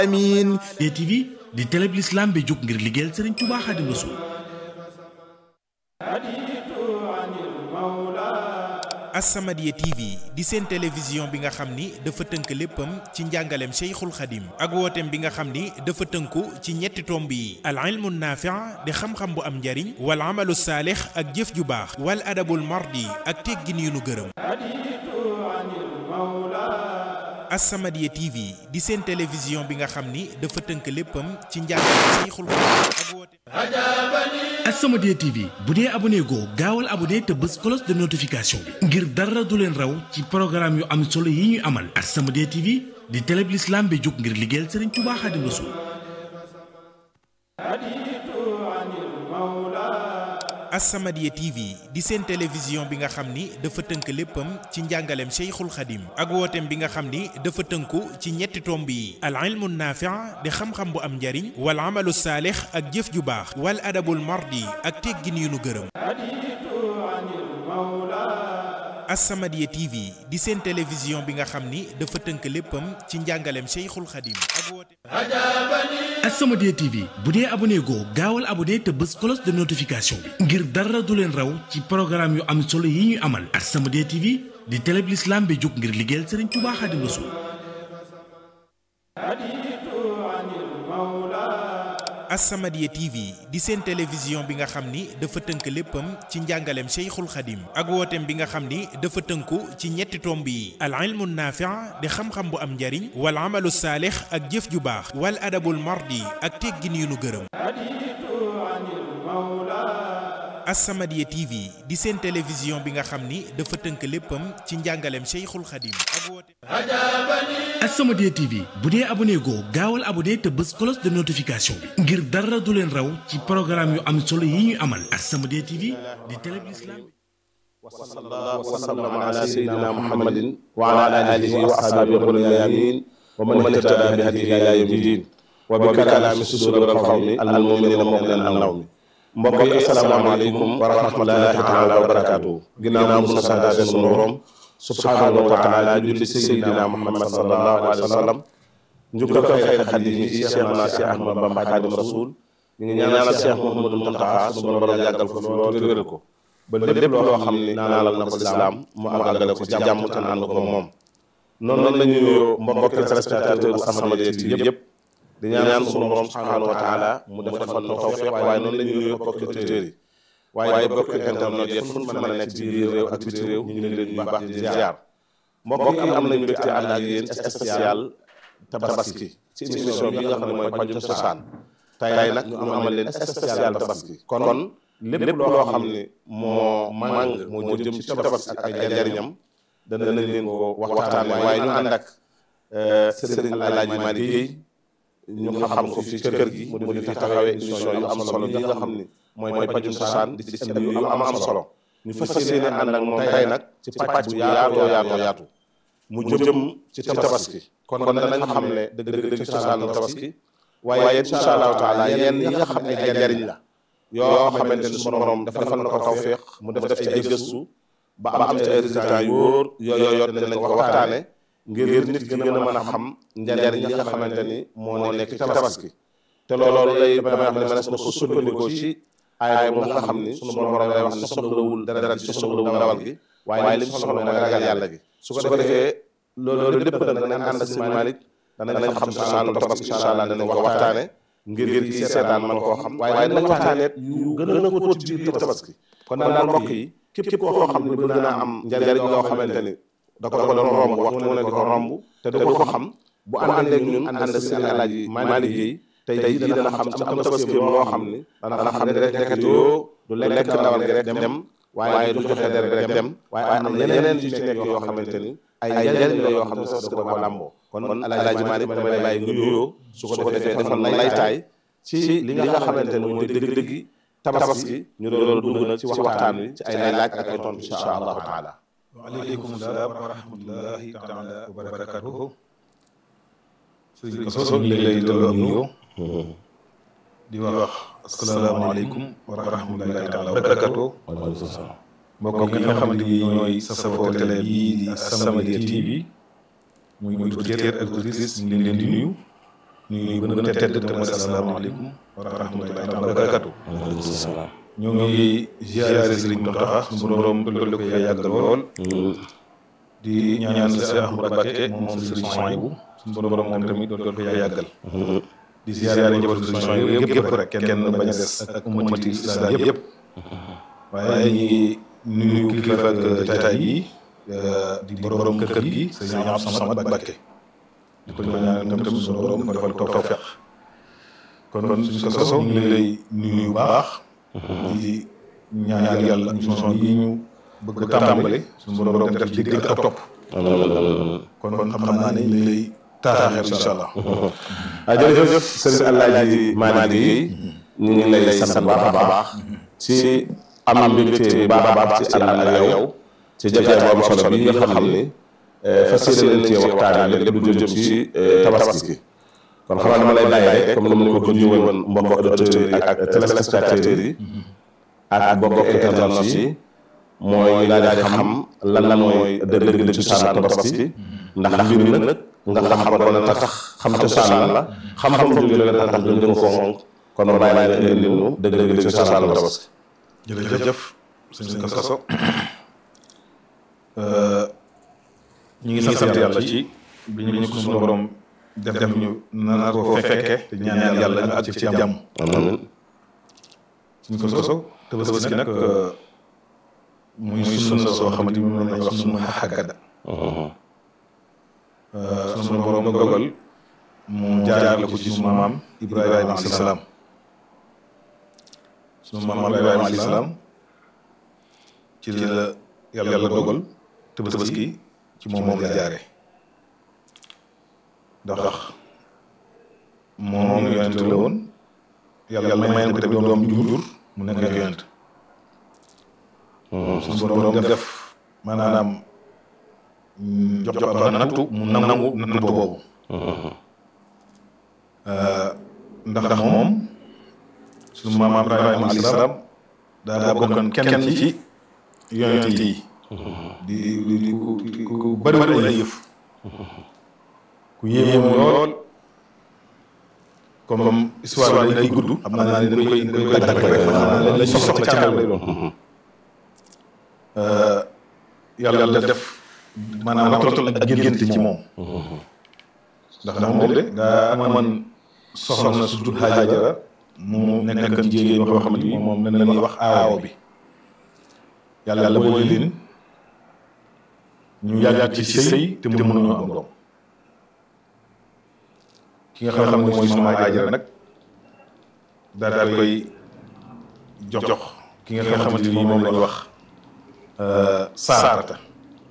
amiin DTV di télé bi l'islam bi jóg ngir liggéeyal Serigne Touba Xaadimu Rasuul As-Samadiyya TV di seen télévision bi nga xam ni dafa tënk léppam ci njàngaleem Cheikhul Khadim ak wooteem bi nga xam ni dafa tënku ci ñetti tomb yi al ilmu naafi' di xam-xam bu am njariñ wal amalu saalix ak jëf ju baax wal adabul mardi ak teggin yu nu gërëm As-Samadiyya TV di seen télévision bi nga xam ni dafa tënk léppam ci njàngaleem Cheikhul Khadim ak wooteem As-Samadiyya TV bu dee abonné goo gaawal abonné te bës cloche de notification bi ngir dara du leen raw ci programme yu am solo yi ñuy amal As-Samadiyya TV di télé bi l'islam bi jóg ngir liggéeyal Serigne Touba Xaadimu Rasuul As-Samadiyya TV di seen télévision bi nga xam ni dafa tënk léppam ci njàngaleem Cheikhul Khadim ak wooteem bi nga xam ni dafa tënku ci ñetti tomb yi al ilmu naafi' di xam-xam bu am njariñ wal amalu saalix ak jëf ju baax wal adabul mardi ak teggin yu nu gërëm As-Samadiyya TV di seen télévision bi nga xam ni dafa tënk léppam ci njàngaleem Cheikhul Khadim ak wooteem As-Samadiyya TV bu dee abonné goo gaawal abonné te bës cloche de notification bi ngir dara du leen raw ci programme yu am solo yi ñuy amal As-Samadiyya TV di télé bi l'islam bi jóg ngir liggéeyal Serigne Touba Xaadimu Rasuul As-Samadiyya TV di seen télévision bi nga xam ni dafa tënk léppam ci njàngaleem Cheikhul Khadim ak wooteem bi nga xam ni dafa tënku ci ñetti tomb yi al ilmu naafi' di xam-xam bu am njariñ wal amalu saalix ak jëf ju baax wal adabul mardi ak teggin yu nu gërëm As-Samadiyya TV di seen télévision bi nga xam ni dafa tënk léppam ci njàngaleem Cheikhul Khadim ak wooteem As-Samadiyya TV bu dee abonné goo gaawal abonné te bës cloche de notification bi ngir dara du leen raw ci programme yu am solo yi ñuy amal As-Samadiyya TV di télé bi l'islam وصلى الله وسلم على سيدنا محمد وعلى اله واصحابه الغر الميامين ومن اهتدى بهديه الى يوم الدين وبكلام صدور القوم المؤمنين مؤمنا النوم mbokk yi asalaamaaleykum wa rahmatullahi taala wa barakaatu ginnaaw mu santaat sunu borom subhaanahu wa taala julli ci seydina muhammad sallallahu alayhi wa sallam njukkal ko xayr xadim yi ci cheikh na cheikh ahmad bamba xaadim rasul ñu ngi ñaanal cheikh mouhamadou muntaxa sunu borom yàggal ko fi lool te wéral ko ba lépp loo xam ni naalal na ko lislaam mu àggale ko ci jàmm te ànd ko moom noonu la ñu nuyoo mbokki téléspectateur As-Samadiyya TV yëpp di ñaan sunu borom subhaanahu wa taala mu defal nu tawfiq waaye noonu la ñu nuyoo mbokki auditeurs yi waaye mbokki internet yëpp fu ñu mën a nekk ci biir réew ak biti réew ñu ngi leen di baax di ziar mbokk yi am nañu mbégte ànd ak yéen spécial tabaski ci émission bi nga xam ne mooy pajum cosaan tey nag ñu amal leen spécial tabaski kon lépp loo xam ne moo màng moo jëm ci tabaski ak ay njariñam dana leen ko waxtaane waaye ñu ànd ak sëriñ Alaaji Malick Guèye ñu xam ko fi kër gi mu di fi taxawee émission yu am solo yi nga xam ne mooy mooy pajum cosaan di ci indi yu am am solo ñu fas yéene ànd ak moom tey nag ci pàcc bu yaatoo yaatoo yaatu mu jëm ci tabaski kon kon danañ xam ne dëgg dëgg cosaanu tabaski waaye incha allahu taala yenn yi nga xam ne ay njariñ la yoo xamante ni sunu borom defal na ko tawféex mu def def ci ay gëstu ba am ci ay résultats yu wóor yooyu yor dinañ ko waxtaane ngir nit ki gën a mën a xam njariñ yi nga xamante ni moo nekk ci tabaski te loolu lay damay wax ne mënees na ko sukkandikoo ci aaya moom nga xam ni sunu borom lay wax ne soxlawul dara ci soxlawul ndawal gi waaye li mu soxla mooy ragal yàlla gi su ko defee loolu lépp nag danañ ànd ak si Malick danañ xam cosaanu tabaski incha allah danañ ko waxtaane ngir kii seetaan man koo xam waaye dinañ waxtaane yu gën a ko ci biir tabaski kon daal mbokk yi képp koo xam ne bëgg naa am njariñ yoo xamante ni da ko doon romb waxtu mu ne di ko romb te du ko xam bu àndee ak ñun ànd si Alaaji Malick Guèye tey jii dana xam ci am tabaski loo xam ni dana xam ne rek nekkat yoo du lekk ndawal gi rek dem waaye du joxe dere rek dem waaye am na yeneen yu ci nekk yoo xamante ni ay njariñ la yoo xam ne sax da ko làmboo kon Alaaji Malick damay bàyyi nga nuyoo su ko defee defal na laytaay ci li nga xamante ni mooy dëgg-dëgg tabaski ñu doon dugg nag ci waxtaan wi ci ay laaj ak ay tontu insha allahu taala waaleykum salaam wa rahmatullahi taala wa barakatuhu sëriñ Koso ñu ngi lay delloo nuyoo di wax asalaamaaleykum wa rahmatullahi taala wa barakatuhu mbokk yi nga xamante ni ñooy safoo télé bii di As-Samadiyya TV muy muy auditeur ak auditrice ñu ngi leen di nuyu nuyu bu gën a tedd te mooy asalaamaaleykum wa rahmatullahi taala wa barakatu ñoo ngi ziare Sëriñ Mountakha suñu borom dolli ko yàggal lool di ñaan la Cheikh Ahmadou Mbacké moom Sëriñ Souhaïbou suñu borom moom tamit dolli ko yàggal di ziare njabootu Sëriñ Souhaïbou yëpp yëpp rek kenn bañ a des ak ummati islam yëpp waaye ñi ngi nuyu kilifa ak jataay yi di borom kër gi Sëriñ Abdou Samad Mbacké di ko ñaanal tam tam suñu borom ko defal tawfeex kon kon suñu ko soso ñu ngi lay nuyu bu baax di ñaan yàlla émission yi ñu bëgg a tàmbale suñu borom def ci dégg ak topp kon kon xam naa ne ñu ngi lay taataaxeer incha allah ah jërëjëf sëriñ Alaaji Malick ñu ngi lay sant baax a baax ci am mbégte bu baax a baax ci ànd ak yow ci jotaay bu am solo bi nga xam ni fas yéene nañ cee waxtaane lépp lu jëm ci tabaski kon xam naa dama lay bàyyi rek comme ni ma ko junjee woon mbokk auditeurs yi ak téléspectateurs yi ak mbokk internautes yi mooy ñu daal di xam lan lan mooy dëgg-dëgg cosaanu tabaski ndax mbir mi nag nga xam ko dana tax xam cosaan la xam-xam jóge la dana tax ñu ko fonk kon ma bàyyi la indi ñu dëgg-dëgg cosaanu tabaski jërëjëf sëñ ko soso ñu ngi sant yàlla ci bi ñu ko suñu borom def def ñu nana ko fekke te ñaan yàlla ñu àgg ci jàmm amiin suñ ko soso tabaski nag muy sunna soo xamante ni moom lañuy wax sunna xaggada suñu borom dogal mu jaar la ko ci sunu maam Ibrahima alayhi salaam sunu maam Ibrahima alayhi salaam ci la yàlla dogal tabaski ci moom moom la jaare ndax moom yonent la woon yàlla may na ko tamit doom ju jur mu nekk yonent suñu borom def maanaam jox jox ko nattu mu nangu nattu boobu ndax moom suñu maam Ibrahima alayhi salaam daa bokkoon kenn ci yonent yi di di di ku ku bëri bëri ay yëf ku yéemu lool comme comme histoire bi day gudd xam naa ne dañ koy dañ koy dagg rek xam naa ne lañ soxla ci kanam lay doon yàlla def maanaam waxtaan ak gént ci moom ndax ndax moom de daa amoon soxna su tudd Haajara mu nekkan jigéen yoo xamante ni moom lañ leen wax aawo bi yàlla yàlla boole leen ñu yàgg ci sëy te mënuñoo am doom ki nga xam ne mooy sunu Haajara nag daal daal koy jox jox ki nga xamante ni moom lañ wax saarata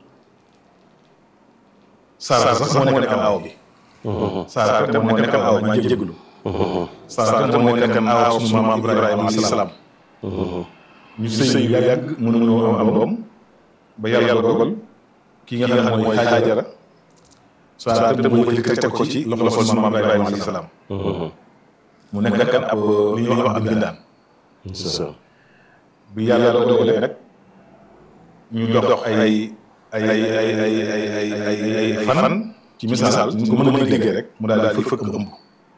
saarata sax moo nekk aaw bi saarata moo nekk aaw maa jéglu saarata moo nekk aaw sunu maam Ibrahima alayhi salaam ñu sëy yu yàgg mënuñoo am doom ba yàlla dogal ki nga xam ne mooy Haajara saarata moo jëkk teg ko ci loxo sunu maam Ibrahima alayhi salaam mu nekk kan ab li ñuy wax ab bindaan bi yàlla dogalee nag ñu dox ay ay ay ay ay ay ay ay fan ci misaal ñu ko mën a mën a déggee rek mu daal di fëkk ëmb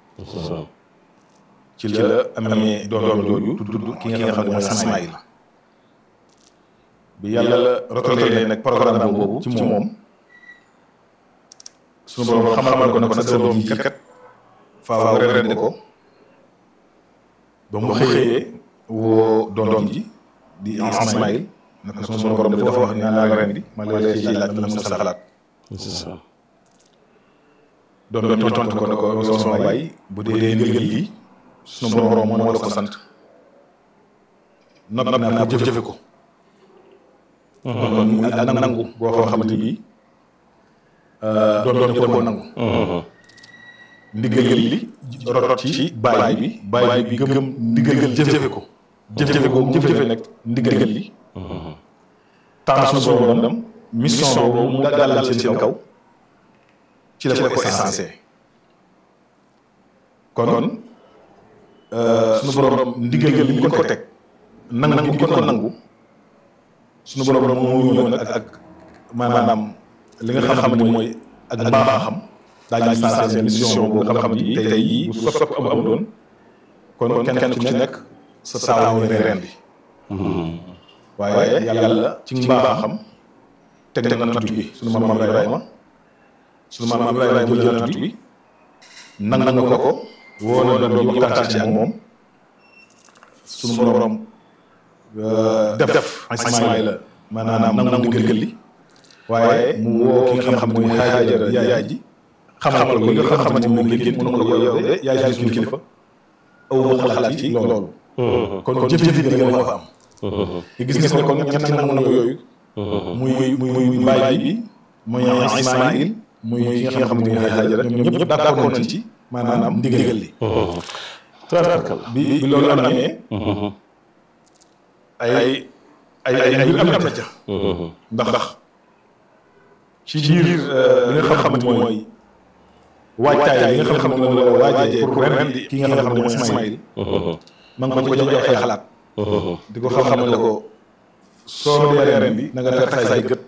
ci la amee doom jooju tudd ki nga xam ne mooy Ismaïl bi yàlla rotalee nag programme boobu ci moom suñu borom xamal ko ne ko nag sa doom ji kat faaw nga rendi ko ba mu xëyee woo doom ji di Ismaïl naka sunu borom dafa wax ni naa la rendi ma lay ci laaj la mu sa xalaat doom doom tontu ko ne ko yow sama baay bu dee ndigal lii sunu borom moo la ko sant nopp naa ko jëfe ko kon ak nangu boo xam xamante bii doom doom ko nangu ndigal li rot ci baay bi baay bi gëm ndigal jëfe ko jëfe ko jëfe nag ndigal li temps suñu borom dem mission boobu mu gàllal seen kaw ci la ko essencé kon suñu borom ndigal li ñu ko teg nangu nangu ko nangu suñu borom moo ñëw nag ak maanaam li nga xam ne mooy ak mbaaxam daañu sensé seen mission boo nga xam ni tey jii bu sopp am amuloon kon kenn kenn ku ci nekk sa saawa ñu reen bi waaye yàlla ci mbaaxam teg na nattu bi suñu maam Ibrahima suñu maam Ibrahima jël nattu bi nang nang ko ko woo na doom yi waxtaan ci ak moom suñu borom def def Ismaïla maanaam nangu ndigal li waaye mu woo ki nga xam ne mooy Haajara yaay ji xamal ko li nga xamante moom la génn mun na ko yow de yaay ji suñu kilifa aw ma xalaat ci loolu kon kon jëf-jëf yi nga moo fa am te gis nga ne kon ñett nangu nangu yooyu muy muy muy mbaay bi muy Ismaïl muy ki nga xam ne mooy Haajara ñoom ñëpp d'accord nañ ci maanaam ndigal li bi bi loolu amee ay ay ay ay mbir am na ca ndax ndax ci biir li nga xam ne mooy waajtaay li nga xam ne moom la waajee pour ren di ki nga xam ne mooy Ismaïl ma ngi ko jox ay xalaat di ko xam ne ko soo dee ren bi na nga teg say gët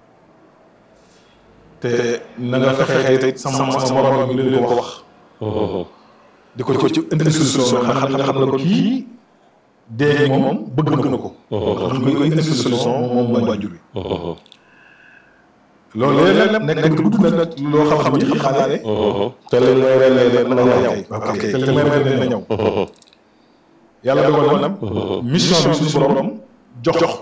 te na nga fexe tey sama sama morom bi leen ko wax di ko ci indi solution nga xam nga xam ne ko kii dee moom bëgg na ko xam nga koy indi solution moom mooy waajur bi loolu léeg-léeg nekk nekk gudd nag loo xam xam ni xam naa ne te li ngay ren leen mën na ñëw ok te li may ren na ñëw yàlla dogal na mission bi suñu borom jox jox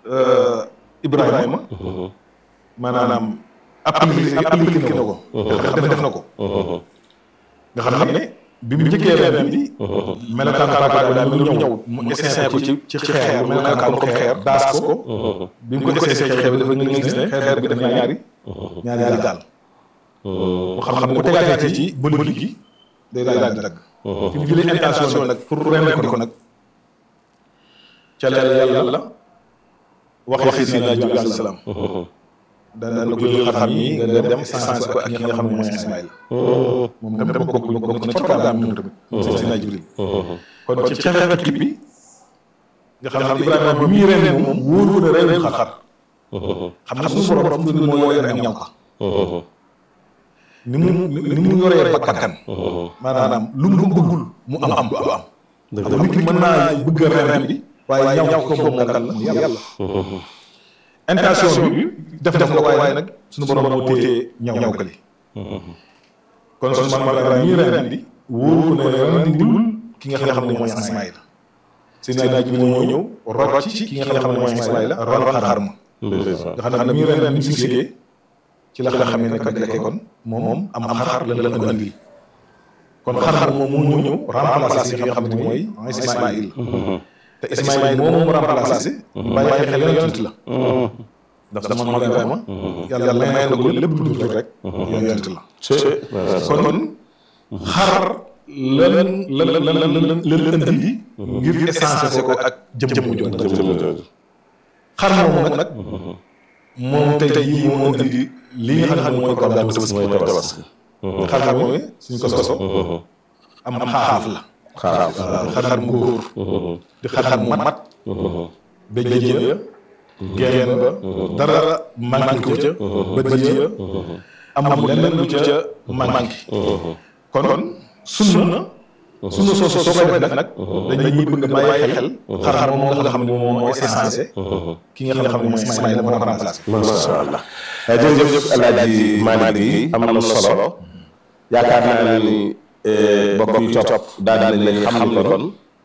Ibrahima maanaam appliqué appliqué na ko def def na ko nga xam ne bi mu njëkkee ren bi melokaan baakaar daal mu ñëw mu essayé ko ci ci xeer bu melokaan ko xeer daas ko bi mu ko essayé xeer bi dafa nga gis ne xeer bi def na ñaari ñaari daal mu xam xam ne bu tegaatee ci bëli gi day daal di dagg fi mu jëlee intention nag pour ren ko nag ca la yàlla waxee si naa jóge alayhi salaam dana na ko jël xam yi nga dem essence ko ak ki nga xam ne mooy Ismaïl moom tam tam bokk bokk na ci programme moom tamit moom si naa Jibril kon ci xeexeet kii bi nga xam ne Ibrahima bi muy ren moom wóoru na ren xar xam nga suñu borom du moo yore am ñaw ka ni mu ni mu yoree bakkan maanaam lu mu bëggul mu am am du am am nit ki mën naa bëgg ren bi waaye ñaw ko boobu nga kan la yàlla intention bi def def nga waaye nag suñu borom moo téye ñaw ñaw kali kon suñu man ma ñi ren di wóoru ne ren diwul ki nga xam ne mooy Ismaïla seen naa ji bi moo ñëw rocc ci ki nga xam ne mooy Ismaïla ron xar ma nga xam ne ñi ren ni sigee ci la xam ne kat lekkee kon moom moom am am xar lan lan ko andil kon xar moom moo ñëw remplacé ki nga xam ne mooy Ismaïl te Ismaïl moom moom remplacé bàyyi xel yonent la ndax dama ma Ibrahima yàlla may na ko lépp lu dul rek yonent la kon kon xar lan lan lan lan lan indi ngir essence ko ak jëm jooju xar moom nag moom tey jii moo indi li nga xam ne mooy ko daal tabaski xar moom suñ ko soso am am xaaf la xaaral xar mu góor di xar mu mat ba jën ya geen ba dara manqué ko ca bët ya amul leneen lu ca manqué kon sunna sunna soo soo koy def nag dañuy bëgg a bàyyi xel xar moom nga xam ne moom mooy essence ki nga xam ne mooy Ismaïla moo remplacé macha allah jërëjëf El Hadj Malick yi am na solo yaakaar naa ni bokk yi topp daal di nañ xam ni kon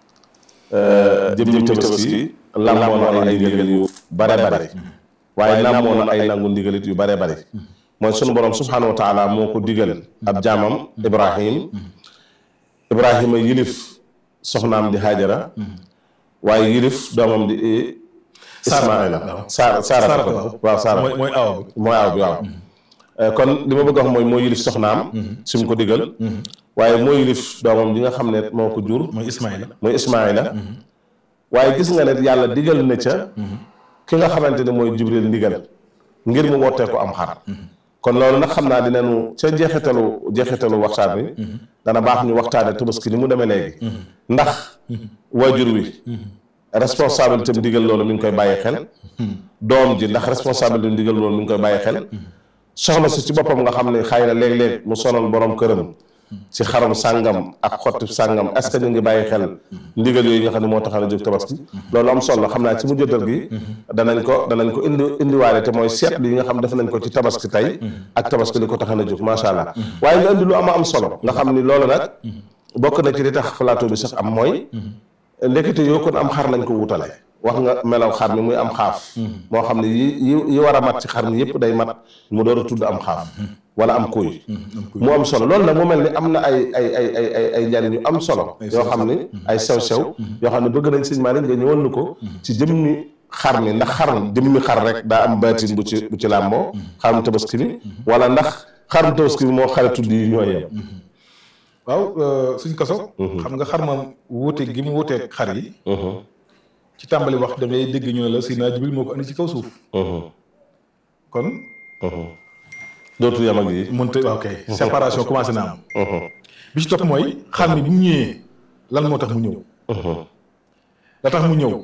jëm tabaski lamboo na ay ndigal yu bare bare waaye lamboo na ay nangu ndigalit yu bare bare mooy sunu borom subhaanahu wa taala moo ko digal ab jaamam Ibrahim Ibrahima yilif soxnaam di Haajara waaye yilif doomam di Ismaila Saara Saara waaw Saara mooy aw mooy aw bi waaw kon li ma bëgg a wax mooy moo yilif soxnaam si mu ko digal waaye moo yilif doomam ji nga xam ne moo ko jur mooy Ismaïla mooy Ismaila waaye gis nga ne yàlla digal na ca ki nga xamante ne mooy Jibril ndigal ngir mu wootee ko am xar kon loolu nag xam naa dinañu ca jeexitalu jeexitalu waxtaan wi dana baax ñu waxtaane tabaski ni mu demee léegi ndax waajur wi responsabilité mu digal loolu mi ngi koy bàyyi xel doom ji ndax responsabilité mu digal loolu mi ngi koy bàyyi xel soxna si ci boppam nga xam ne xëy na léeg-léeg mu sonal borom këram ci xarum sàngam ak xotti sàngam est ce que ñu ngi bàyyi xel ndigal yooyu nga xam ne moo tax a jóg tabaski loolu am solo xam naa ci mu jëddal gi danañ ko danañ ko indi indiwaale te mooy seetlu yi nga xam def nañ ko ci tabaski tey ak tabaski li ko tax a jóg macha allah waaye nga indi lu am am solo nga xam ni loolu nag bokk na ci li tax plateau bi sax am mooy ndekete yoo kon am xar lañ ko wutale wax nga melaw xar mi muy am xaaf moo xam ne yi yi yi war a mat ci xar mi yëpp day mat mu door a tudd am xaaf wala am kuy mu am solo loolu nag mu mel ni am na ay ay ay ay ay ay njariñ yu am solo yoo xam ni ay sew-sew yoo xam ne bëgg nañ sëñ Malick nga ñëwal nu ko ci jëmmi xar mi ndax xar jëmmi xar rek daa am baatin bu ci bu ci làmboo xarum tabaski mi wala ndax xarum tabaski mi moo xare tudd yi ñoo yem waaw suñ kaso xam nga xar moom wuute gi mu wuuteeg xar yi ci tàmbali wax da ngay dégg ñu ne la Seydina Jibril moo ko andi ci kaw suuf kon dootu yam ak yi mënta waaw kay séparation commencé na am bi ci topp mooy xar mi bi mu ñëwee lan moo tax mu ñëw la tax mu ñëw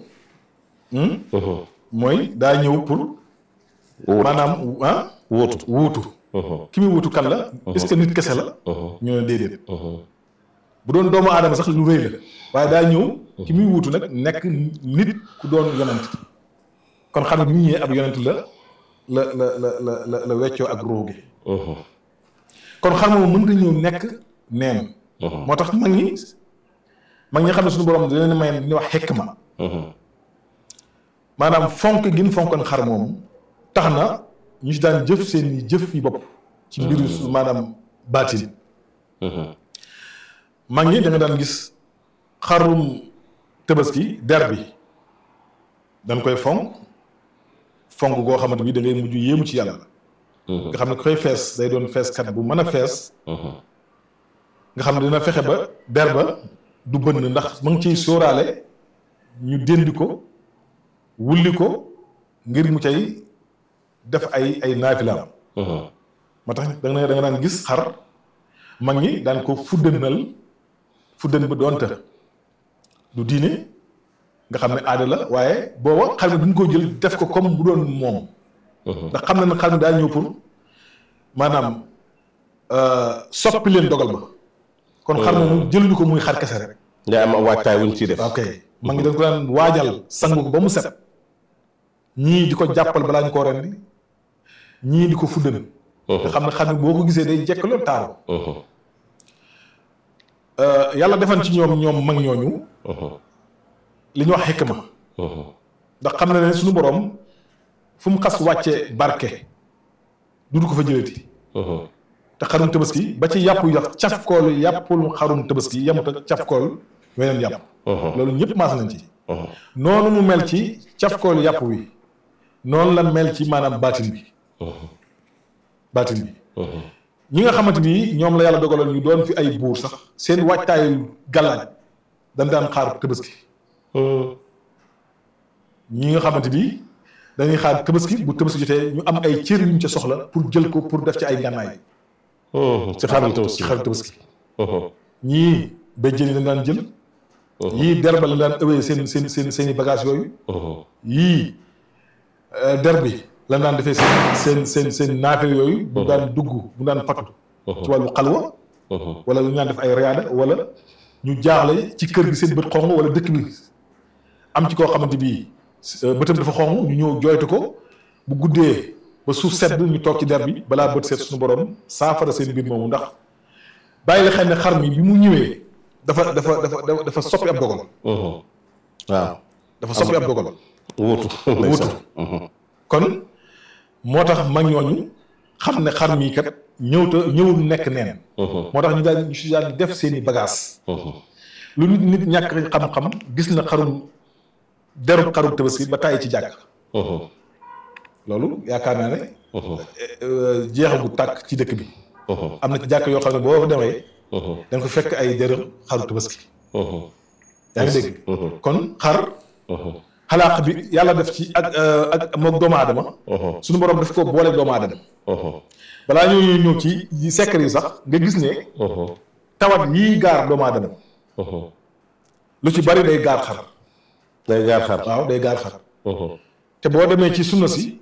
mooy daa ñëw pour maanaam ah wuutu wuutu ki muy wuutu kan la est-ce que nit kese la ñu ne déedéet bu doon doomu aadama sax lu rëy la waaye daa ñëw ki muy wuutu nag nekk nit ku doon yonent kon xam ne bi mu ñëwee ab yonent la la la la la la la weccoo ak ruu gi kon xam moom mënta ñëw nekk neen moo tax mag ñi mag ñi xam ne suñu borom da leen may li ñuy wax xekk ma maanaam fonk gin fonkoon xar moom tax na ñu si daan jëf seen i jëf yi bopp ci mbiru maanaam baatin mag ñi da nga daan gis xarum tabaski der bi dañ koy fonk fonk goo xamante bi da ngay mujj yéemu ci yàlla nga xam ne koy fees day doon feeskat bu mën a fees nga xam ne dina fexe ba der ba du bënn ndax ma ngi ciy sóoraale ñu déndi ko wulli ko ngir mu cay def ay ay naafilaam moo tax da nga da nga daan gis xar mag ñi daan ko fuddanal fuddan ba doonte du diine nga xam ne aada la waaye booba xar mi duñ ko jël def ko comme bu doon moom ndax xam na ne xar mi daa ñëw pour maanaam soppi leen dogal ba kon xar moomu jëluñu ko muy xar kese rek nga am waajtaay wuñ ciy def ok mag ñi dañ ko daan waajal sangu ko ba mu set ñii di ko jàppal balaa ñu koo rendi ñii di ko fuddan nga xam ne xar mi boo ko gisee day jekk loolu taaru yàlla defan ci ñoom ñoom mag ñooñu li ñu wax xikma ndax xam na ne suñu borom fu mu xas wàcce barke du ko fa jëlati te xarum tabaski ba ci yàpp yax cafkool yàppul xarum tabaski yemut ak cafkool weneen yàpp loolu ñëpp maas nañ ci noonu mu mel ci cafkool yàpp wi noonu la mel ci maanaam baatin bi baatin bi ñi nga xamante ni ñoom la yàlla dogaloon ñu doon fi ay buur sax seen waajtaayu gàllaaj dañ daan xaar tabaski ñi nga xamante ni dañuy xaar tabaski bu tabaski jotee ñu am ay cër yuñ ca soxla pour jël ko pour def ci ay ngànnaay ci xarum tabaski ci xarum tabaski ñii béjjën yi dañ daan jël yii derba la daan ëwee seen seen seen seen i bagage yooyu yii der bi lan daan defee seen seen seen seen naafee yooyu bu daan dugg bu daan fatu ci wàllu xalwa wala lu ñu daan def ay riyaada wala ñu jaaxle ci kër gi seen bët xonq wala dëkk bi am ci koo xamante bii bëtam dafa xonq ñu ñëw jooytu ko bu guddee ba suuf sedd ñu toog ci der bi balaa bët seet suñu borom saafara seen mbir moomu ndax bàyyi la xel ne xar mi bi mu ñëwee dafa dafa dafa dafa soppi ab dogal waaw dafa soppi ab dogal wuutu wuutu kon moo tax mag ñooñu xam ne xar mii kat ñëwta ñëwul nekk neen moo tax ñu daal ñu si daal di def seen i bagage lu nit nit ñàkk xam-xam gis na xarum deru xarum tabaski ba tàyyi ci jàkk loolu yaakaar naa ne jeexagu tàkk ci dëkk bi am na ci jàkk yoo xam ne boo fa demee da nga ko fekk ay deru xaru tabaski yaa ngi dégg kon xar xalaaq bi yàlla def ci ak ak moog doomu aadama suñu borom daf ko boole doomu aadama balaa ñoo ñëw ci secret yi sax nga gis ne tawat yii gaar doomu aadama lu ci bari day gaar xar day gaar xar waaw day gaar xar te boo demee ci sunna si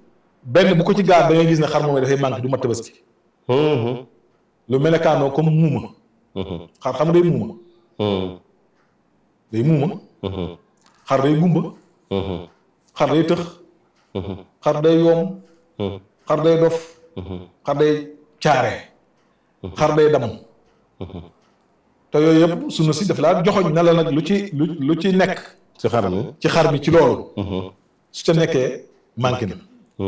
benn bu ko ci gaar da ngay gis ne xar moom dafay manqué du mat tabaski lu mel ne kaanoo comme muuma xar xam nga day muuma day muuma xar day gumba xar day tëx xar day yoom xar day dof xar day caare xar day dam te yooyu yëpp sunu si daf laa joxoñ na la nag lu ci lu lu ci nekk ci xar mi ci xar mi ci loolu su ca nekkee manqué na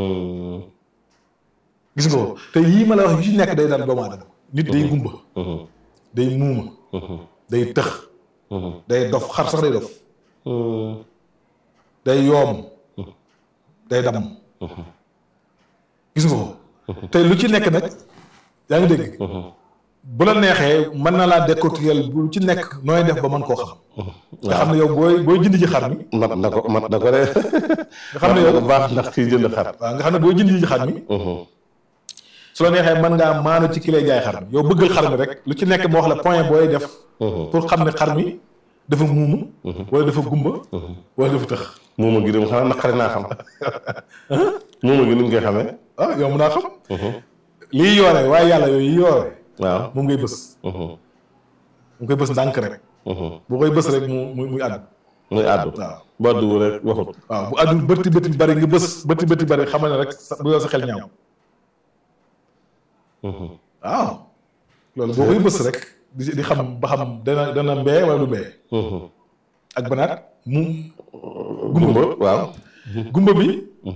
gis nga ko te yii ma la wax yu ci nekk day dal doomu aadama nit day gumba day muuma day tëx day dof xar sax day dof day yoom day dam gis nga ko te lu ci nekk nag yaa ngi dégg bu la neexee mën na laa décortiquer bu ci nekk nooy def ba mën koo xam nga xam ne yow booy booy jënd ji xar mi mat na ko mat na ko de nga xam ne yow baax ndax kii jënd xar waaw nga xam ne booy jënd ji xar mi su la neexee mën ngaa maanu ci ki lay jaay xar mi yow bëggal xar mi rek lu ci nekk moo wax la point booy def pour xam ne xar mi dafa muumu wala dafa gumba wala dafa tëx muuma gi dem xanaa naqari naa xam muuma gi nuñ koy xamee ah yow mën naa xam lii yoore waaye yàlla yooyu yi yoore waaw moom ngay bës mu koy bës ndànk rek boo koy bës rek mu mu muy àddu muy àddu waaw ba àddu rek waxut waaw bu àddul bëtti bëtti bari nga bës bëtti bëtti bari xamal ne rek sa bu yow sa xel ñaaw waaw loolu boo koy bës rek di di xam ba xam dana dana mbee wala du mbee ak banaat mu gumba waaw gumba bi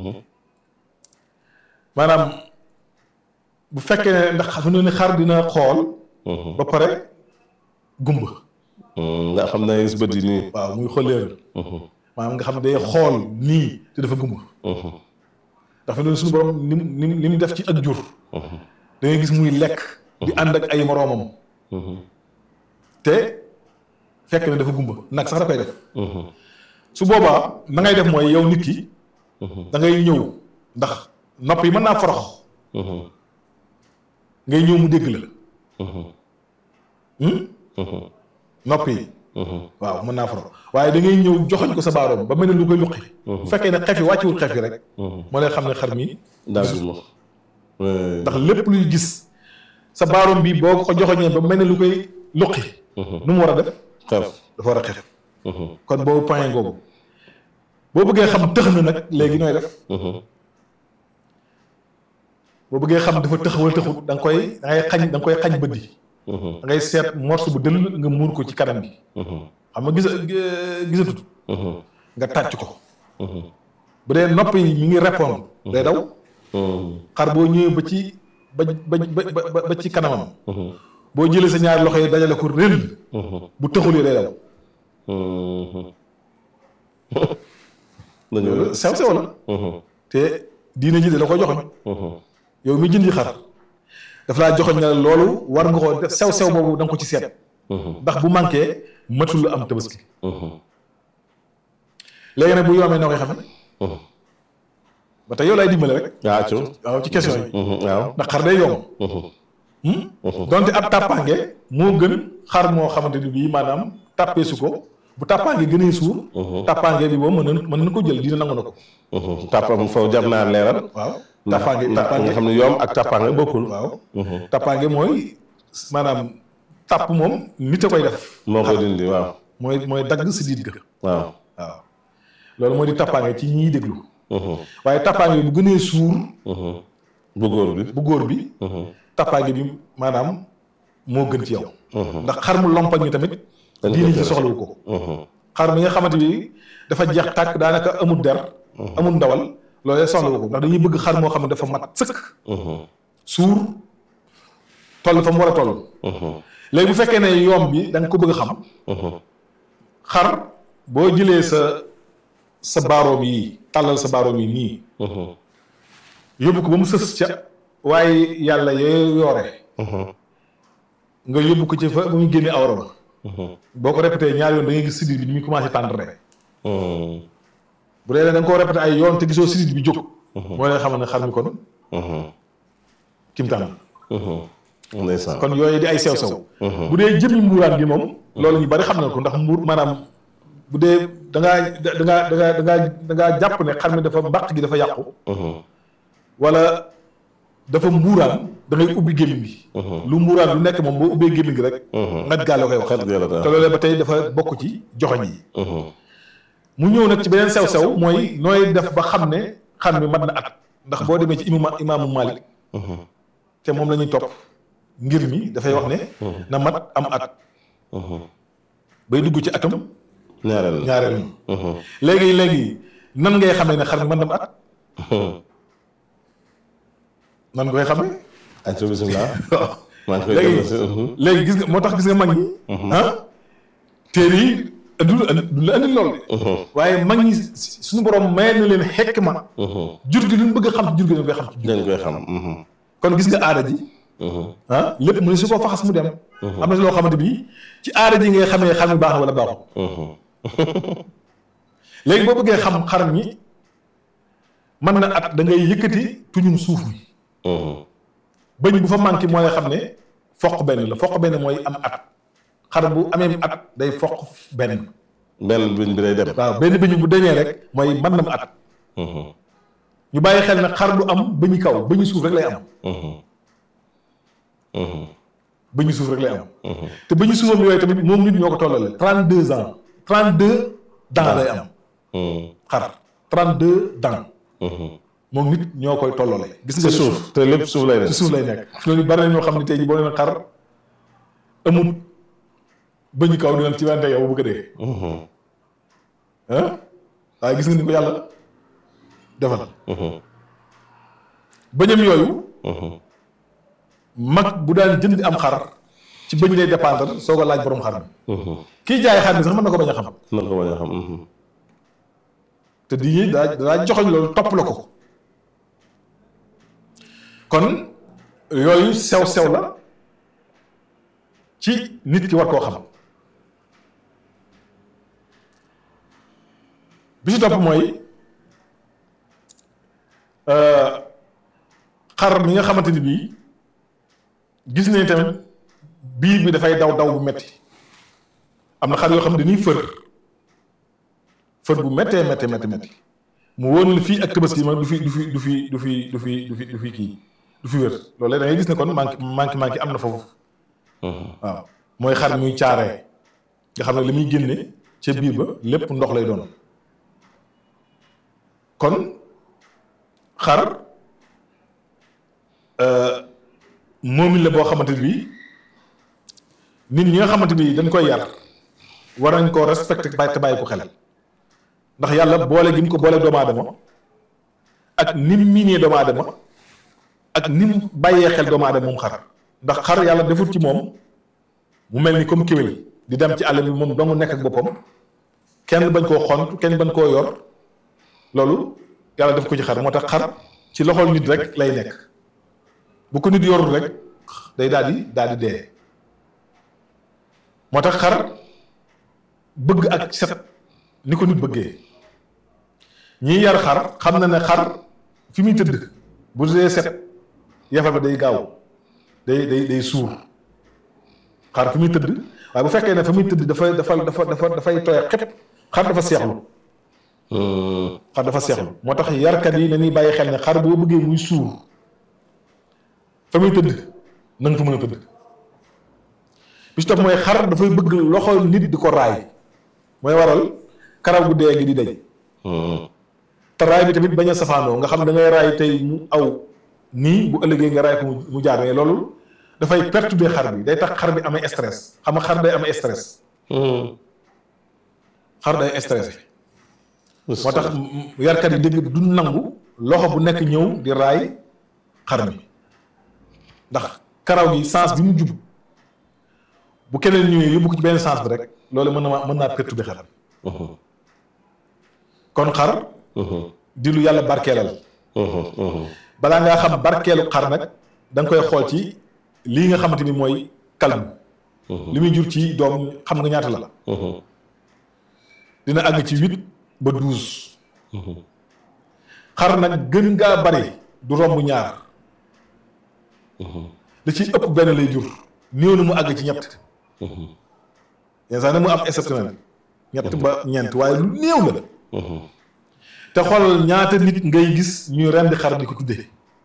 maanaam bu fekkee ne ndax xam ne xar dina xool ba pare gumba nga xam ne gis bët yi nii waaw muy xolleer maanaam nga xam ne day xool nii te dafa gumba ndax fi ne suñu borom ni mu ni mu ni mu def ci ak jur da ngay gis muy lekk di ànd ak ay moroomam te fekk ne dafa gumba nag sax da koy def su boobaa na ngay def mooy yow nit ki da ngay ñëw ndax nopp yi mën naa forox ngay ñëw mu dégg la nopp yi waaw mën naa forox waaye da ngay ñëw joxoñ ko sa baaroom ba mel ne lu koy luqi bu fekkee ne xef yi wàcciwul xef yi rek moo lay xam ne xar mi daa gumba ndax lépp luy gis sa baaroom bi boo ko joxoñee ba mel ne lu koy luqi nu mu war a def xef dafa war a xef kon boobu point googu boo bëggee xam tëx na nag léegi nooy def boo bëggee xam dafa tëx wala tëxut da nga koy da ngay xañ da nga koy xañ bët yi da ngay seet morceau bu dëll nga muur ko ci kanam bi xam nga gisa gisatut nga tàcc ko bu dee nopp yi ñu ngi répondre day daw xar boo ñëwee ba ci ba ba ba ba ci kanamam boo jëlee sa ñaari loxo yi dajale ko rël bu tëxul yi day daw dañoo sew sew la te diine ji de la ko joxoñ yow mi jëndi xar daf laa joxoñ ne loolu war nga ko def sew sew boobu da nga ko ci seet ndax bu manqué matul am tabaski léegi nag bu yoomee noo koy xamee ba tey yow laay dimbale rek waaw ci waaw ci question yi waaw ndax xar day yomb donte ab tàppaange moo gën xar moo xamante ni bii maanaam tàppeesu ko bu tàppaange gënee suur tàppaange bi boobu mën na mën na ko jël dina nangu na ko tàppam foofu jar naa leeral waaw ndax tàppaange ndax nga tàppaange xam ne yoom ak tàppaange bokkul waaw tàppaange mooy maanaam tàpp moom nit a koy def moo koy dindi waaw mooy mooy dagg si diit ga waaw waaw loolu mooy di tàppaange ci ñiy déglu waaye tàppaange bi bu gënee suur bu góor bi bu góor bi tàppaange bi maanaam moo gën ci yow ndax xar mu lompañ mi tamit Dañ ko diine ci tere. soxlawu ko xar mi nga xamante bi dafa jeex tàkk daanaka amul der amul ndawal loolu soxlawu ko ndax dañuy bëgg xar moo xam ne dafa mat sëkk suur toll fa mu war a toll léegi bu fekkee ne yoom bi da nga ko bëgg a xam xar boo jëlee sa sa baaroom yi tàllal sa baaroom yi nii yóbbu ko ba mu sës ca waaye yàlla yee yoore nga yóbbu ko ci fa ba muy génne awra ba boo ko répété ñaari yoon da ngay gis sidit bi ni muy commencé tendre bu dee ne da nga koo répété ay yoon te gisoo sidit bi jóg moo lay xamal ne xar mi kon kimtaan ndeysaan kon yooyu di ay sew sew bu dee jëmmi mbuuraan gi moom loolu ñu bari xam na ko ndax mbuur maanaam bu dee da ngaa da ngaa da ngaa da ngaa da ngaa jàpp ne xar mi dafa mbàq gi dafa yàqu wala dafa mbuuraan da ngay ubbi gémmiñ gi lu mbuuraan lu nekk moom boo ubbee gémmiñ gi rek ngat gaa la koy wax xet gi la te loolee ba tey dafa bokk ci joxoñ yi mu ñëw nag ci beneen sew-sew mooy nooy def ba xam ne xam mi mat na at ndax boo demee ci imam imaamu Malik te moom la ñuy topp ngir mi dafay wax ne na mat am at bay dugg ci atam ñaareel ñaareel mi léegi léegi nan ngay xamee ne xar mi mën na am at nan nga koy xamee añ sa bisimilah maa ngi koy léegi déglu si léegi gis nga moo tax gis nga mag ñi ah téere yi du du la andi lool de waaye mag ñi suñu borom may na leen xekk ma jur gi lu ñu bëgg a xam ci jur gi dañ koy xam ci jur dañ koy xam kon gis nga aada ji ah lépp mu ne su ko faxas mu dem am na loo xamante bi ci aada ji ngay xamee xam ni baax na wala baaxul léegi boo bëggee xam xar mi mën na at da ngay yëkkati tuñum suuf mi bëñ bu fa manqué mooy xam ne foq benn la foq benn mooy am at xar bu amee at day foq benn benn biñ bi day dem waaw benn bëñ bu deñee rek mooy mën na mu at ñu bàyyi xel ne xar du am bëñu kaw bëñu suuf rek lay am bëñu suuf rek lay am te bëñu suufam yooyu tamit moom nit ñoo ko tollale trente deux ans trente deux dents lay am xar trente deux dents moom nit ñoo koy tollale gis nga ci suuf te lépp suuf lay ci dem suuf lay nekk loolu bari na ñoo xam ne tey jii boo leen xar amul bëñu kaw di leen ci wante yow bu ko dee ah waaye gis nga ni ko yàlla defal bëñam yooyu mag bu daan jënd am xar ci bëñ lay dépendre soo ko laaj borom xar mi kii jaay xar mi sax mën na ko bañ a xam na ko bañ a xam te di daa daa joxoñ loolu topp la ko kon yooyu sew-sew la ci nit ki war koo xam bi ci topp mooy xar mi nga xamante ni bii gis nañ tamit biir bi dafay daw daw bu metti am na xar yoo xam ne dañuy fër fër bu méttee méttee métti métti mu wóor la fii ak tabaski ma du fi du fi du fi du fi du fi du fi du fi kii du fi wér loolu da ngay gis ne kon manqué manqué manqué am na foofu waaw mooy xar muy caaree nga xam ne li muy génne ca biir ba lépp ndox lay doon kon xar moomin la boo xamante ni bii nit ñi nga xamante ni dañ koy yar war nañ koo respecté bàyyi te bàyyi ko xel ndax yàlla boole gi mu ko boole doomu aadama ak ni mu miinee doomu aadama ak ni mu bàyyee xel doomu aadama moom xar ndax xar yàlla defut ci moom mu mel ni comme kéwél di dem ci àll bi moom dong nekk ak boppam kenn bañ koo xont kenn bañ koo yor loolu yàlla def ko ci xar moo tax xar ci loxol nit rek lay nekk bu ko nit yorul rek day daal di daal di dee moo tax xar bëgg ak set ni ko nit bëggee ñiy yar xar xam na ne xar fi muy tëdd bu dee set yafa ba day gaaw day day day suur xar fi muy tëdd waaye bu fekkee ne fa muy tëdd dafa dafa dafa dafa dafay tooy xep xar dafa seexlu xar dafa seexlu moo tax yarkat yi nañuy bàyyi xel ne xar boo bëggee muy suur fa muy tëdd na nga fa mën a tëdd bi ci topp mooy xar dafay bëgg loxo nit di ko raay mooy waral karaw gu dee gi di dañ te raay bi tamit bañ a safaanoo nga xam da ngay raay tey mu aw nii bu ëllëgee nga raay ko mu jaar ne loolu dafay perturber xar bi day tax xar bi amee stress xam nga xar day amee stress xar day stressé moo tax yarkat yi dégg du nangu loxo bu nekk ñëw di raay xar mi ndax karaw gi sens bi mu jub bu keneen ñëwee yóbbu ko ci benn sens bi rek loolu mën na mën naa perturber xar bi kon xar di lu yàlla barkeelal balaa ngaa xam barkeelu xar nag da nga koy xool ci lii nga xamante ni mooy kalbu li muy jur ci doom xam nga ñaata la dina àgg ci huit ba douze xar nag gën ngaa bari du romb ñaar li ci ëpp benn lay jur néew na mu àgg ci ñett yenn saa ne mu am exceptionnel ñett ba ñeent waaye lu néew la te xoolal ñaata nit ngay gis ñuy rendi xar di ko tuddee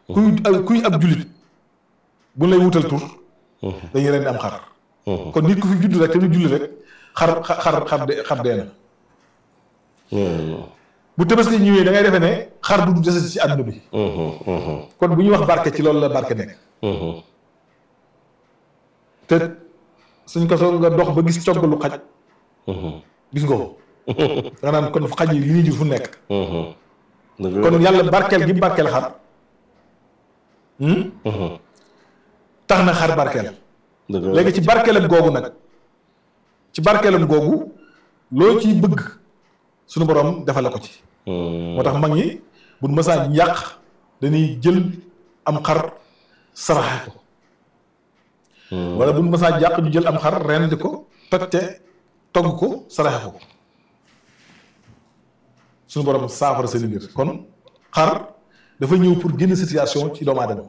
kuy kuy ab julit bu lay wutal tur dañuy rendi am xar kon nit ku fi judd rek te du julli rek xar xar xar de xar dee na bu tabaski ñëwee da ngay defee ne xar du des ci àdduna bi kon bu ñuy wax barke ci loolu la barke nekk te suñ ko soo nga dox ba gis coggalu xaj gis nga ko da nga naan kon xaj yi li ñuy jur fu nekk kon yàlla barkeel gi barkeel xar tax na xar barkeel léegi ci barkeelam googu nag ci barkeelam googu loo ciy bëgg suñu borom defal la ko ci moo tax mag ñi buñ mësaan yàq dañuy jël am xar saraxe ko wala buñ mësaan yàq ñu jël am xar rendi ko tojte togg ko saraxe ko suñu borom saafara seen mbir kon xar dafa ñëw pour génn situation ci doomu aadama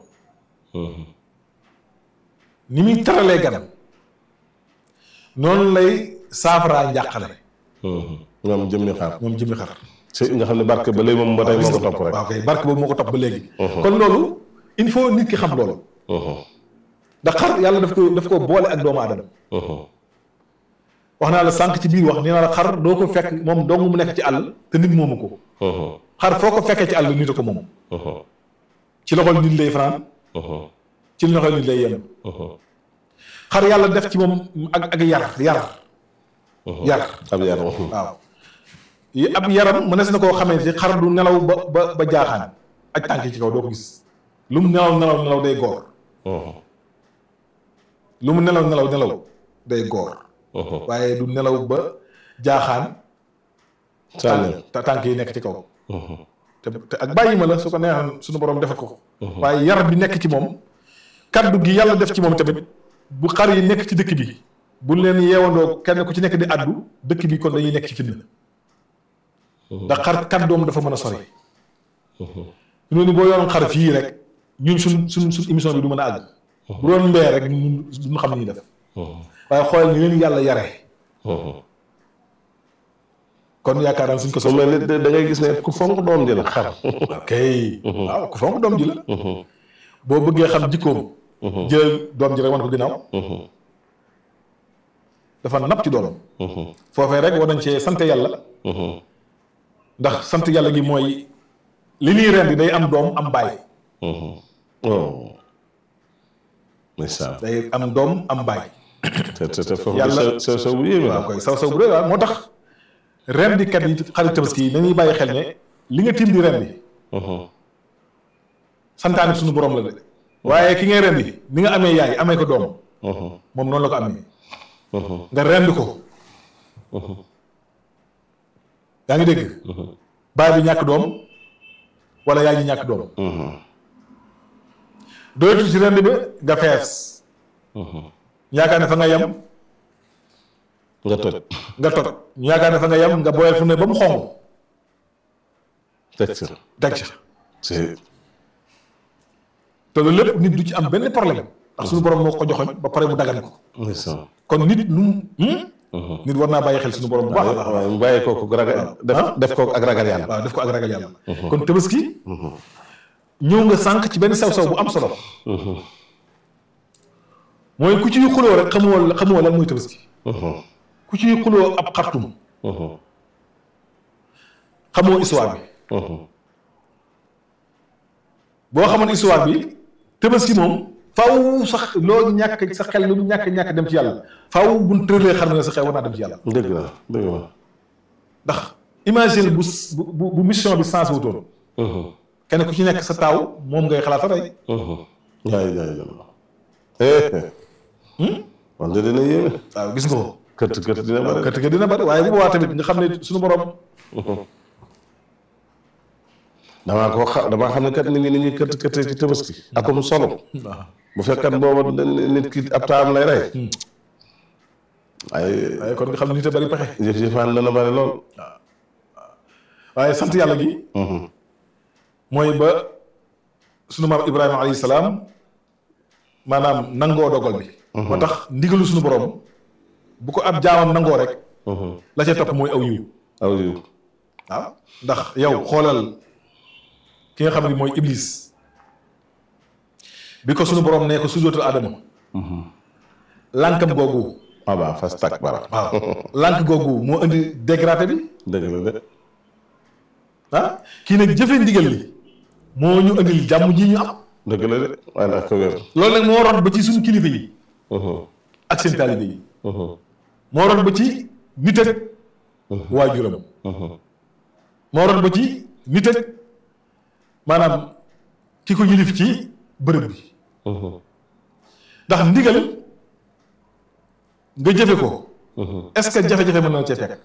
ni muy taralee ganam noonu lay saafaraa njàqale moom jëmmi xar moom jëmmi xar si nga xam ne barke ba léegi moom ba tey moo ko topp rek waaw kay barke boobu moo ko topp ba léegi kon loolu il faut nit ki xam loolu ndax xar yàlla daf ko daf ko boole ak doomu aadama wax naa la sànq ci biir wax nee naa la xar doo ko fekk moom dong mu nekk ci àll te nit moomu ko xar foo ko fekkee ci àll nit a ko moom ci loxol nit lay fanaan ci loxol nit lay yem xar yàlla def ci moom ak ak yar yar yar ab yar waaw yi ab yaram mënees na koo xamee ci xar du nelaw ba ba ba jaaxaan ak tànk yi ci kaw doo ko gis lu mu nelaw nelaw nelaw day góor lu mu nelaw nelaw nelaw day góor waaye du nelaw ba jaaxaan sànni te tànk yi nekk ci kaw te te ak bàyyi ma la su ko neexoon suñu borom defal ko waaye yar bi nekk ci moom kaddu gi yàlla def ci moom tamit bu xar yi nekk ci dëkk bi bu leen yeewandoo kenn ku ci nekk di addu dëkk bi kon dañuy nekk ci fitna ndax xar kàddoom dafa mën a sori ñu ni boo yoroon xar fii rek ñun suñ suñ suñ émission bi du mën a àgg bu doon mbee rek ñun duñu xam ni ñuy def waaye xoolal ni leen yàlla yare kon yaakaar naa suñ ko su mel ni da ngay gis ne ku fonk doom ji la xar ok waaw ku fonk doom ji la boo bëggee xam jikkoom jël doom ji rek wan ko ginnaaw dafa napp ci doom foofee rek war nañ cee sant yàlla ndax sant yàlla gi mooy li ñuy rendi day am doom am bàyyi oh ndeysaan day am doom am bàyyi te te te foofu Yàlla- sa sa sa bu yéeme waaw la koy saw saw bu rëy waaw moo tax rendikat yi xarit tabaski yi nañuy bàyyi xel ne li nga tiim di rendi santaane suñu borom la de waaye ki ngay rendi ni nga amee yaay amee ko doom moom noonu la ko amee nga rend ko yaa ngi dégg baay bi ñàkk doom wala yaay ji ñàkk doom doyatu ci rend bi nga fees ñu yaakaar ne fa nga yem nga toj nga toj ñu yaakaar ne fa nga yem nga boyal fu ne ba mu xong teg si teg ca si te loolu lépp nit du ci am benn problème ndax suñu borom moo ko joxoñ ba pare mu dagan ko ndeysaan kon nit nu mu nit war naa bàyyi xel suñu borom bu baax a baax waaw mu bàyyi kooku ragal def def kooku ak ragal yàlla waaw def ko ak ragal yàlla kon tabaski ñëw nga sànq ci benn sew-sew bu am solo mooy ku ciy xuloo rek xamoo xamoo lan mooy tabaski ku ciy xuloo ab xartum xamoo histoire bi boo xamoon histoire bi tabaski moom faw sax loo ñàkk sa xel lu mu ñàkk ñàkk dem ci yàlla faw buñ tëralee xar na sa xel war naa dem ci yàlla dëgg la dëgg la ndax imagine bu bu bu mission bi sens wutoon kenn ku ci nekk sa taaw moom ngay xalaat a rey yaay yaay yàlla man de dina yéeme waaw gis nga ko kët kët dina waaw bëri kët ga dina bari waaye bu boobaa tamit nga xam ne suñu borom damaa ko xa damaa xam ne kat nit ñi ni ñuy kët kët ci tabaski akum solo bu fekkat booba nit ki ab taam lay rey waaye waaye kon nga xam ne nit a bari pexe jëf jëfaan dana bëri lool waaye sant yàlla gi mooy ba sunu maam Ibrahima alayhi salaam maanaam nangoo dogal bi moo tax ndigalu suñu borom bu ko ab jaamam nangoo rek la ca topp mooy aw yiw aw yu waaw ndax yow xoolal ki nga xam ne mooy iblis bi ko sunu borom nee ko sujootal Adama lànkam googu ah waaw fas tak bara waaw lànk googu moo indi dégradé bi dëgg la de ah kii nag jëfe ndigal li moo ñu indil jàmm ji ñu am dëgg la de waaye nag ko wér loolu nag moo rot ba ci suñu kilifa yi ak seen taalibe yi moo rot ba ci nit ak waajuram moo rot ba ci nit ak maanaam ki ko yilif ci bërëb bi ndax ndigal nga jëfe ko est-ce que jafe-jafe mën na cee fekk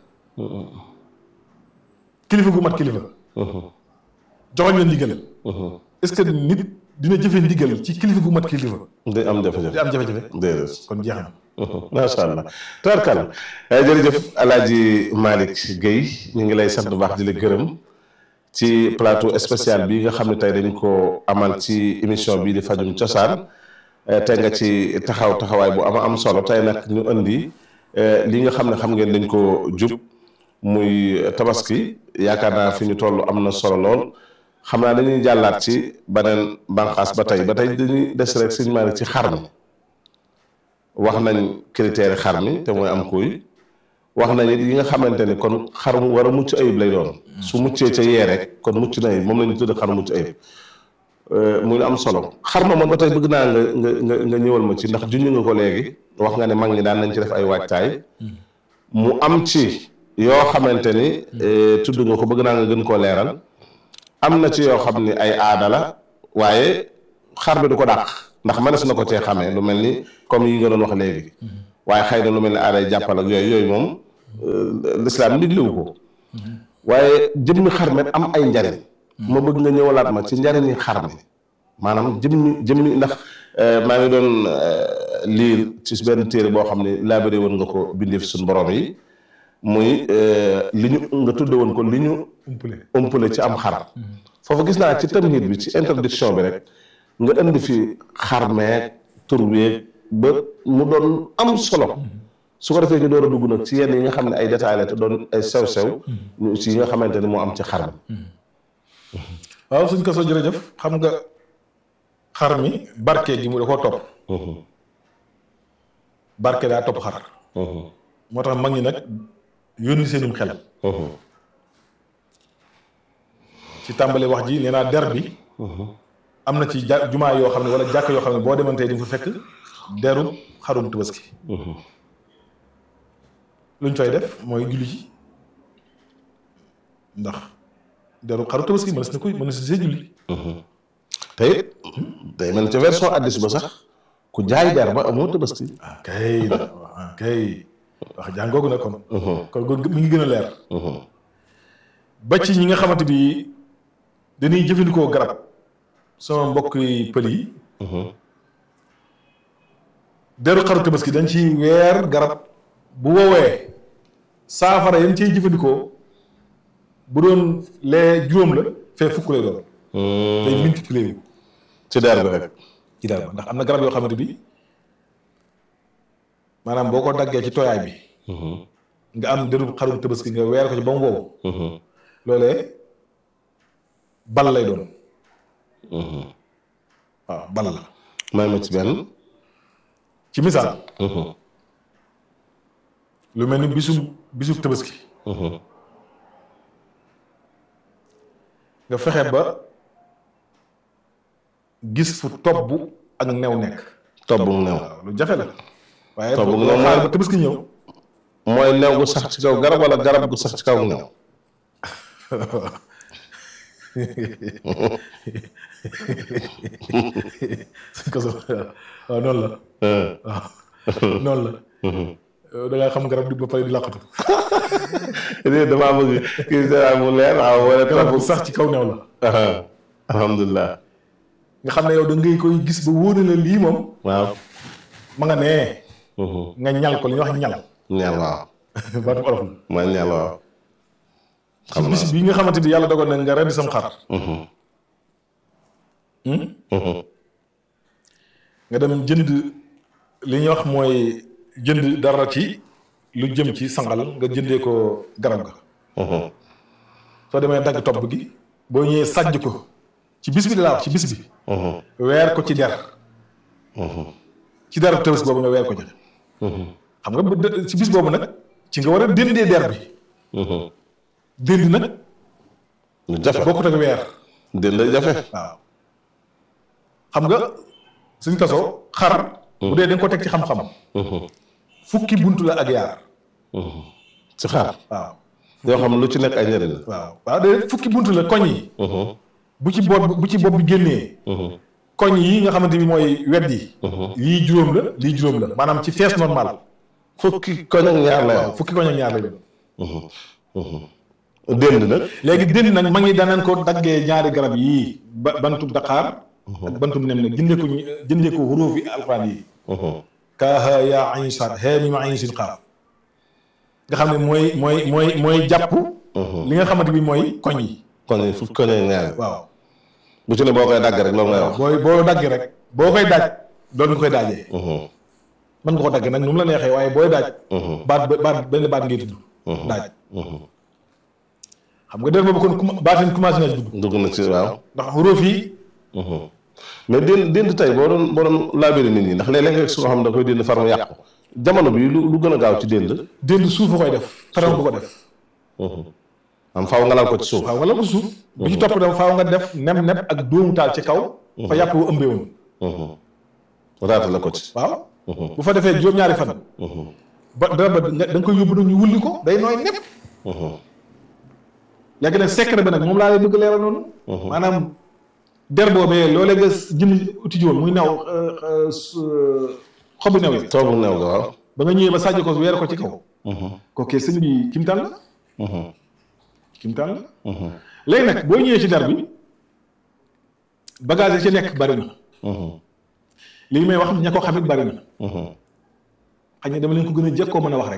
kilifa gu mat kilifa joxoñ la ndigal est-ce que nit dina jëfe ndigal ci kilifa gu mat kilifa day am jafe-jafe di am jafe-jafe déedéet kon jeex na macha allah tabarkal jërëjëf alaaji Malick Guèye ñu ngi lay sant bu baax di la gërëm ci plateau spécial bi nga xam ne tey dañ ko amal ci émission bii di fajum cosaan tey nga ci taxaw taxawaay bu ama am solo tey nag ñu indi li nga xam ne xam ngeen dañ ko jub muy tabaski yaakaar naa fi ñu toll am na solo lool xam naa dañuy jàllaat ci beneen bànqaas ba tey ba tey dañuy des rek sëñ Malick ci xar mi wax nañ critère xar mi te mooy am kuy wax nañ it yi nga xamante ni kon xar mu war a mucc ayib lay doon su muccee ca yee rek kon mucc na ayib moom la ñu tudd xar mucc ayib muy lu am solo xar ma moom ba tey bëgg naa nga nga nga nga ñëwal ma ci ndax junj nga ko léegi wax nga ne mag ñi daan nañ ci def ay waajtaay mu am ci yoo xamante ni tudd nga ko bëgg naa nga gën koo leeral am na ci yoo xam ni ay aada la waaye xar bi du ko dàq ndax mënees na ko cee xamee lu mel ni comme yi nga doon wax léegi waaye xëy na lu mel ni aaday jàppal ak yooyu yooyu moom lislaam diglewu ko waaye jëmmi xar mi am ay njariñ ma bëgg nga ñëwalaat ma ci njariñi xar mi maanaam jëmmi jëmmi ndax maa ngi doon liir ci benn téere boo xam ne laabare woon nga ko bindee fi suñu borom yi muy li ñu nga tudde woon ko li ñu umpule umpale ci am xar foofu gis naa ci tamhid bi ci introduction bi rek nga indi fi xar meeg tur weeg ba mu doon am solo su ko defee ñu door a dugg nag ci yenn yi nga xam ne ay détails la te doon ay sew-sew ñu ci yi nga xamante ni moo am ci xar mi waaw suñ ko soo jërëjëf xam nga xar mi barke gi mu da koo topp barke daa topp xar moo tax mag ñi nag yónni seenum xel ci tàmbali wax ji nee naa der bi am na ci ja jumaa yoo xam ne wala jàkk yoo xam ne boo demantee di nga fa fekk deru xarum tabaski luñ fay def mooy julli ci ndax deru xarum tabaski mënees na koy mënees na see julli te it day mel ni ca version addis ba sax ku jaay der ba amoo tabaski ah kay ah kay wax jàngoogu na kon kon kon mi ngi gën a leer ba ci ñi nga xamante bi dañuy jëfandikoo garab sama mbokk yi pël yi deru xaru tabaski dañ ci weer garab bu woowee saafara yan ciy jëfandikoo bu doon lee juróom la fee fukk lay doon day multiplier wu ci der bi rek ci daal ndax am na garab yoo xamante bi maanaam boo ko daggee ci tooyaay bi nga am deru xarum tabaski nga weer ko ci ba mu wow loolee bal lay doon waaw bal la may ma ci benn ci misaal lu mel ni bisu bisu tabaski nga fexe ba gis fu tobb ak new nekk tobb mu new waaw lu jafe la waaye Tobb boo ak new xaar mooy- ba tabaski ñëw mooy new gu sax ci kaw garab wala garab gu sax ci kaw new ko so waaw noonu la waaw noonu la da ngaa xam garab di ba pare di làqatu lii damaa bëgg kii seetaan mu leer waaw wala garab tobb bu sax ci kaw new la alhamdulilah nga xam ne yow da ngay koy gis ba wóor na la lii moom waaw ma nga nee nga ñal ko li ñuy wax ñal ñeel waaw baatu olof la mooy ñeel waaw ci bis bi nga xamante bi yàlla dogal na nga rendi sam xar nga dem jënd li ñuy wax mooy jënd dara ci lu jëm ci sangal nga jëndee ko garab ga soo demee dagg topp gi boo ñëwee sàjj ko ci bis bi di laa wax ci bis bi weer ko ci der ci dara tabaski boobu nga weer ko joxe xam nga bu dë- ci bis boobu nag ci nga war a dëndee der bi dënd nag lu jafe bokkut ak weer dënd jafe waaw xam nga suñ tasoo xar bu dee da nga ko teg ci xam-xam fukki buntu la ak yaar ci xaar waaw yoo xam lu ci nekk ay njëriñ la waaw waaw de fukki buntu la koñ yi bu ci bopp bu ci bopp bi génnee koñ yi nga xamante ni mooy wet yi lii juróom la lii juróom la maanaam ci fees normal fukki koñ ak ñaar la waaw fukki koñ ak ñaar la doon dënd nag léegi dënd nag ma ngi danañ ko daggee ñaari garab yii ba bantum daqaar ak bantum nem ne jëndee ko ñu- jëndee ko xuruuf yi alxuraan yi kaaha yaa ayn sad hee mi ma ayn sin xaaf nga xam ne mooy mooy mooy mooy jàpp li nga xamante bi mooy koñ yi koñ yi fukki koñ ak ñaar waaw bu ci ne boo koy dagg rek loolu ngay wax booy boo dagg rek boo koy daaj loolu nga koy daajee mën nga ko dagg nag nu mu la neexee waaye booy daaj baat ba- baat benn baat ngay tudd daaj xam nga der boobu kon kuma- baatin commencé na dugg dugg na ci waaw ndax xuruuf yi mais dënd dënd tey boo doon boo doon laabiri nit ñi ndax léeg-léeg nga gis koo xam ne da koy dënd far mu yàqu jamono bi lu lu gën a gaaw ci dënd dénd suuf a koy def faraw bu ko def am faaw nga laal ko ci suuf waaw wala ko suuf bi ci topp dem faaw nga def nem nem ak dóomu taal ci kaw fa yàpp wu ëmbee woon raata la ko ci waaw bu fa defee juróom-ñaari fan ba dara ba nga da nga koy yóbbu nag ñu wulli ko day nooy nepp léegi nag secret bi nag moom laa lay bëgg leeral noonu maanaam der boobee loolee nga jëm uti ji woon muy new xobu new yi toobu neew ga waaw ba nga ñëwee ba sàjj ko weer ko ci kaw kooku sëñ bi kimtaan la kimtaan la léegi nag boo ñëwee ci der bi bagage yi ci nekk bari na lii may wax ña ko xamit bari na xëy na dama leen ko gën a jëkkoo mën a wax rek